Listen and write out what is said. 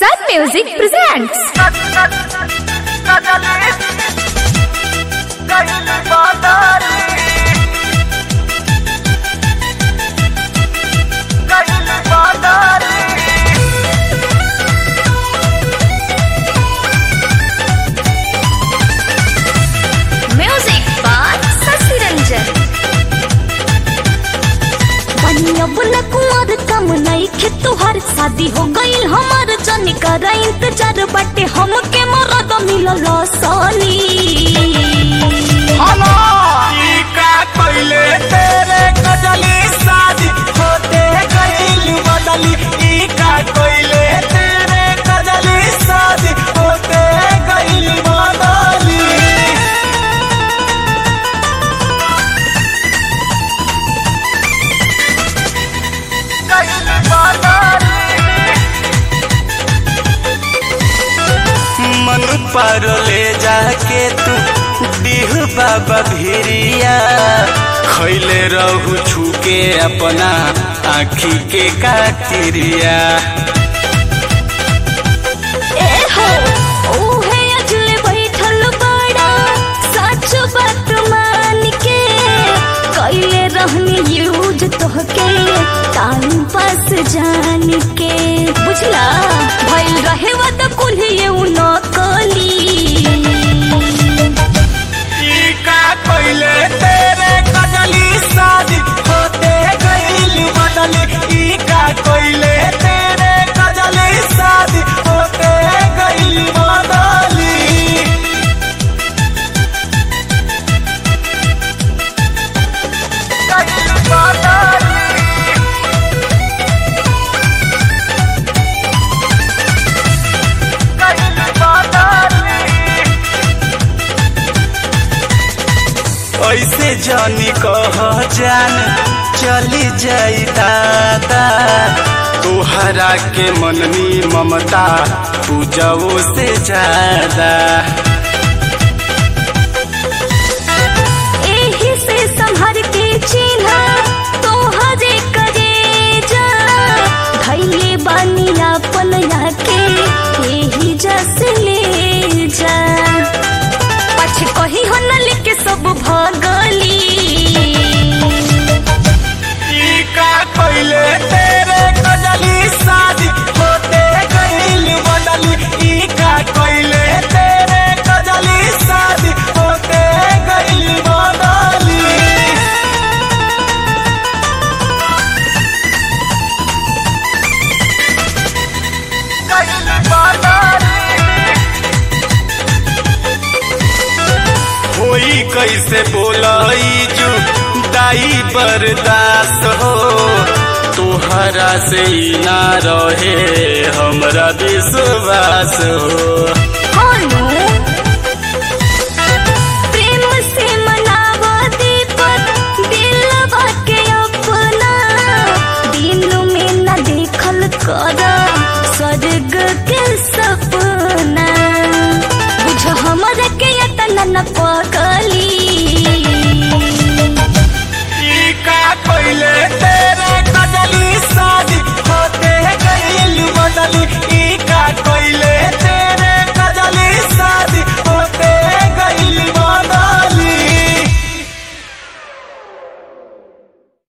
Sun Music presents. Music by Sasi Ranjan. अब न कुंवर कम नहीं खे तुहार शादी हो गईल हमार जनी कर इंतजार बाटे हमके मरद मिलल सोनी का पहले तेरे कजली शादी होते गईल बदली ई का पहले तेरे कजली शादी होते गईल बदली गईल मन पर ले जाके तू डीह बाबा भिरिया खैले रहू छुके अपना आखी के कातिरिया ए हो ओहे अजले बैठल बड़ा सच बात मान के कइले रहनी यूज तोहके टाइम पास जान के बुझला भइल रहे वद कुल्हिए उ नकली ई का पहले तेरे कजली शादी होते गईल बदली ई का पहले तेरे कजली शादी होते गईल बदली ऐसे जानी कह जान चली जाई दादा तोहरा के मननी ममता पूजाओ से ज्यादा एही से संभर के चिन्हा तोहरे करे जा धैले बानी अपन के एही जस ले जा पछ कही हो न लिख सब भगली ई का पहले तेरे कजली शादी होते गईल बदली ई का पहले तेरे कजली शादी होते गईल बदली होई कैसे बोलाई जू दाई बर्दाश्त हो तोहरा से ही ना रहे हमरा विश्वास हो हानो प्रेम से मनावा दीपक दिलवा के अपना दिन में न देखल कर स्वर्ग के सपना बुझ हमर के यतन न पक